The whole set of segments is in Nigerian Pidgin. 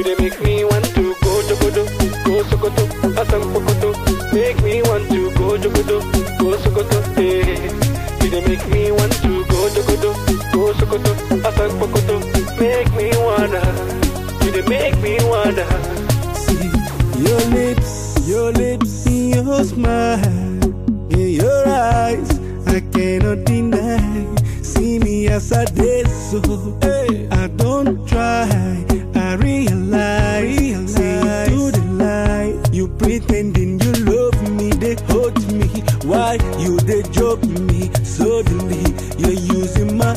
they make me want to go Jogodo, go Sokoto, Asam Pokoto. Make me want to go Jogodo, go Sokoto, eh. You they make me want to go Jogodo, go Sokoto, Asam Pokoto. Make me wanna, you they make me wanna. See your lips, your lips, your smile, in your eyes, I cannot deny. See me as I did so. I don't try, I realize. See to the lie, you pretending you love me, they hurt me. Why you they joke me? Suddenly you're using my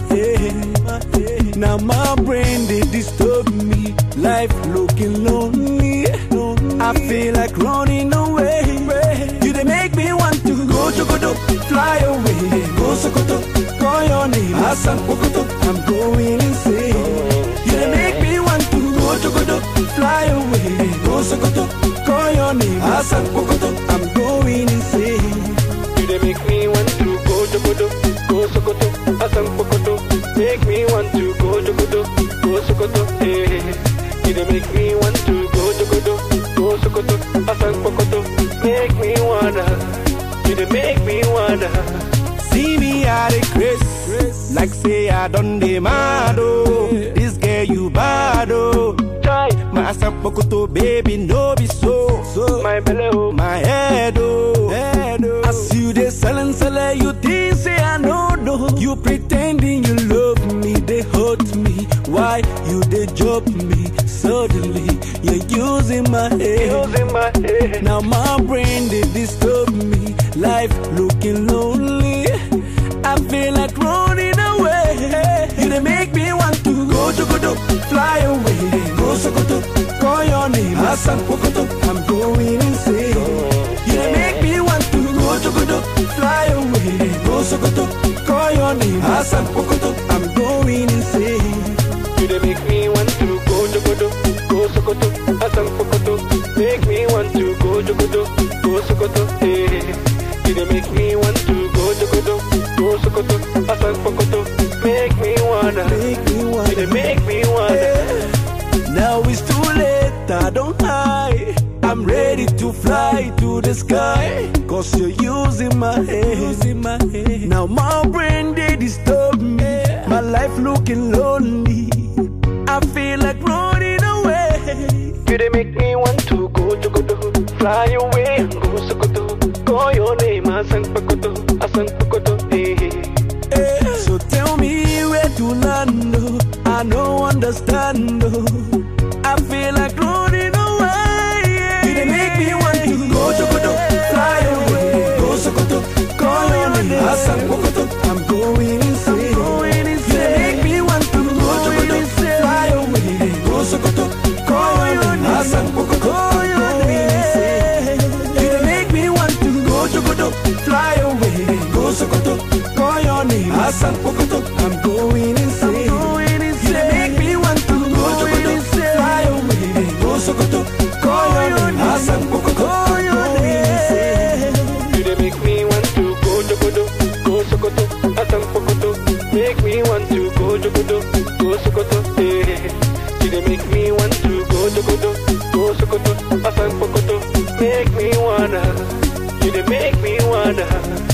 head. Now my brain they disturb me. Life looking lonely. I feel like running away. You they make me want to go Jogodo, fly away. Go Sokoto, call your name. Hassan Pokoto, I'm going insane. You they make me want to go Jogodo, fly away. Go Sokoto, call your name. Hassan Pokoto, I'm going insane. You they make me want to go Jogodo, go Sokoto, Asam Pokoto. Make me want to go Jogodo, go Sokoto, eh. You they make me want to go Jogodo, go Sokoto, Asam Pokoto. Make me wanna, you they make me wanna. See me at a grace, like say I done the mad oh. This girl you bad oh. Try My asapokoto baby no be so. so my belly, oh. my head oh. head oh. As you they selling sell you think say I know no. You pretending you love me, they hurt me. Why you they joke me? Suddenly you're using my head. Using my head. Now my brain they disturb me. Life looking lonely. I feel like running away. You they make me want to go Jogodo, fly away. Go Sokoto, call your name. Hassan Pokoto, I'm going insane. You they make me want to go Jogodo, fly away. Go Sokoto, call your name. Hassan Pokoto, I'm going insane. You they make me want to go Jogodo, go Sokoto, Asam Pokoto. Make me want to go Jogodo, go Sokoto, eh. You they make me want to go Jogodo, go Sokoto, Asam Pokoto. Make me wanna, Make me you wanna. they make me wanna. Now it's too late, I don't hide. I'm ready to fly to the sky. Cause you're using my head. Now my brain they disturb me. My life looking lonely. I feel like running away. You they make me want to go Jogodo, fly away and go Sokoto. Call your name, Asam Pokoto, Asam Pokoto, eh. Eh, So tell me where to land. oh. I don't understand. oh. I feel like running away. You they make me want to go Jogodo, fly away, go Sokoto, call your name, Hassan Pokoto. I'm going insane. You they make me want to go Jogodo, fly away, go Sokoto, call your name, Hassan Pokoto. I'm going insane. You they make me want to go Jogodo, fly away, go Sokoto, call your name, Hassan Pokoto. I'm going insane. You they make me want to go Jogodo, fly away, go Sokoto, call your name, Hassan Pokoto. I'm going insane. You they make me want to go Jogodo, go Sokoto, Asam Pokoto. Make me want to go Jogodo, go Sokoto, eh. You they make me want to go Jogodo, go Sokoto, Asam Pokoto. Make me wanna, you they make me wanna.